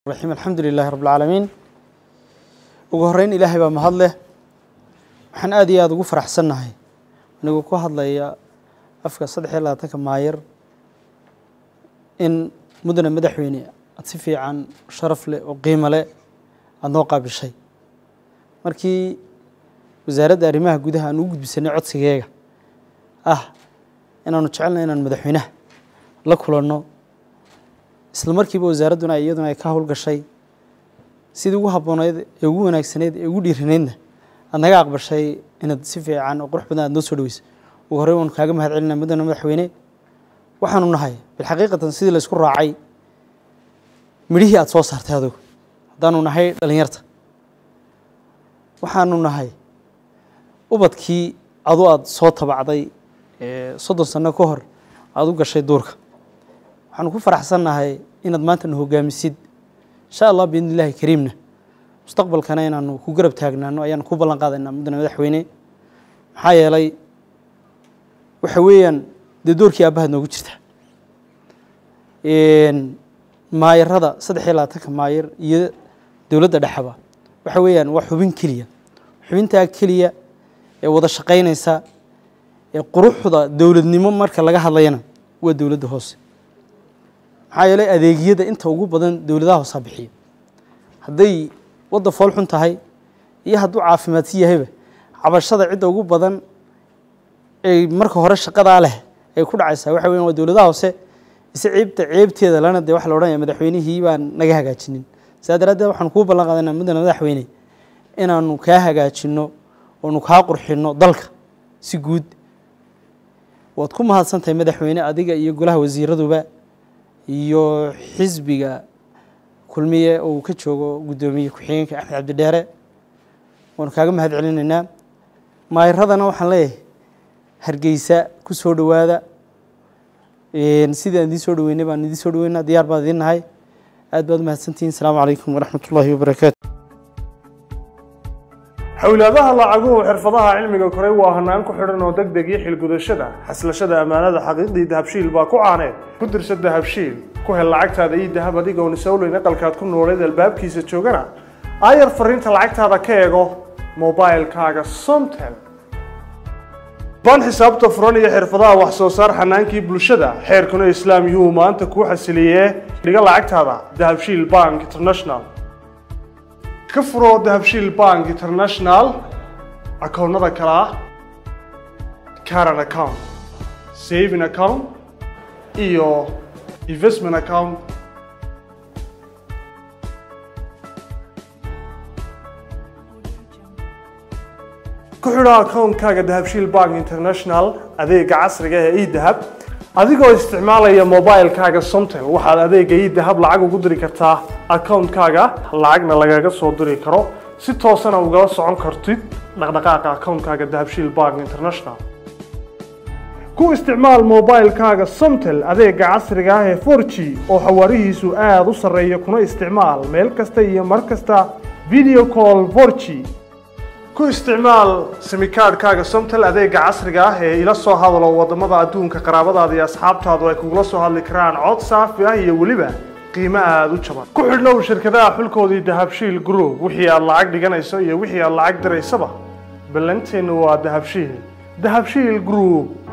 raxiim alxamdu lilaahi rabb alcaalamiin ugu horreyn ilaahay baa mahad leh waxaan aad iyo aada ugu faraxsannahay anigoo ku hadlaya afka saddex iyo labaatanka maayar in mudane madaxweyne aada si fiican sharaf leh oo qiimo leh aada noo qaabishay markii wasaaradda arrimaha gudaha aan ugu gudbisanay codsigeega ah inaanu jecelnay inaan madaxweynaha la kulanno isla markiiba wasaaradduna iyaduna ay ka howlgashay sidii ugu habbooneyd ee ugu wanaagsanayd ee ugu dhiiranaydna aad naga aqbashay inaad si fiican oo qurux badan aad noo soo dhaweyso ugu horreyn waanu kaaga mahad celinaa mudane madaxweyne waxaanu nahay bilxaqiiqatan sidii la isku raacay midhihii aada soo saartay adugu haddaanu nahay dhalinyarta waxaanu nahay ubadkii adu aada soo tabacday soddon sano ka hor aada u gashay duurka waxaanu ku faraxsannahay inaad maanta na hogaamisid insha allah biidni illaahi kariimna mustaqbalkana inaanu ku garab taagnaano ayaanu ku ballan qaadaynaa mudane madaxweyne maxaa yeelay waxa weeyaan dee doorkii aabbahaad noogu jirta maayarada saddex iyo labaatanka maayar iyo dowladda dhexeba waxa weeyaan waa xubin keliya xubintaa keliya ee wada shaqaynaysa ee quruxda dowladnimo marka laga hadlayana waa dowladda hoose maxaa yeelay adeegyada inta ugu badan dowladaha hoosaa bixiya hadday wadda fool xun tahay iyo hadduu caafimaadsi yahayba cabashada cidda ugu badan ee marka hore shaqadaa leh ay ku dhacaysaa waxa weyan waa dowladaha hoose ise ceebta ceebteeda lana dee waxa la odhanaya madaxweynihii baan naga hagaajinin saa daraaddeed waxaanu kuu ballan qaadaynaa mudane madaxweyne inaanu kaa hagaajinno oonu kaa qurxinno dalka si guud waad ku mahadsantahay madaxweyne adiga iyo golaha wasiiraduba iyo xisbiga kulmiye oo uu ka joogo guddoomiye ku-xigeenka axmed cabdidheere waanu kaaga mahad celinaynaa maayaradana waxaan leeyahay hargeysa ku soo dhowaada sidii aan idiin soo dhaweynay baan idiin soo dhaweynaa diyaar baan idiin nahay aad baad umahadsantihiin asalaamu calaykum waraxmat ullaahi wabarakaatu xowlaadaha lacaguhu xirfadaha cilmiga koray waa hanaan ku xidhan oo deg deg iyo xilgudashada xaslashada ammaanada xaqiiqdii dahabshiil baa ku caaneed ku dirsa dahabshiil ku hel lacagtaada iyo dahab adigoon isowleyn aqalkaad ku nooleed albaabkiisa joogana aayar fariinta lacagtaada ka eego mobilkaaga somtel ban xisaabta furan iyo xirfadaha wax soo saar xanaankii bulshada xeerkuna islaam yuu maanta kuu xasiliyee dhiga lacagtaada dahabshiil bank international ka furo dahabshiil bank international akoonnada kale ah caran account saving account iyo investment account ku xidho akoonkaaga dahabshiil bank international adeega casriga ee edahab adigoo isticmaalaya mobilkaaga somtel waxaad adeega edahab lacag ugu diri kartaa akoonkaaga lacagna lagaga soo diri karo si toosana ugala socon kartid dhaqdhaqaaqa akoonkaaga dahabshiil bank international ku isticmaal mobilkaaga somtel adeega casriga ah ee forg oo xawaarihiisu aada u sarreeya kuna isticmaal meel kasta iyo mar kasta video call forg ku isticmaal simikaadhkaaga somtel adeega casriga ah ee ila soo hadalo wadamada adduunka qaraabadaada iyo asxaabtaadu ay kugula soo hadli karaan cod saafi ah iyo weliba qiimo aada u jaban ku xidhnow shirkadaha xulkoodii dahabshiil group wixii aad lacag dhiganayso iyo wixii aad lacag diraysaba ballanteennu waa dahabshiil dahabshiil group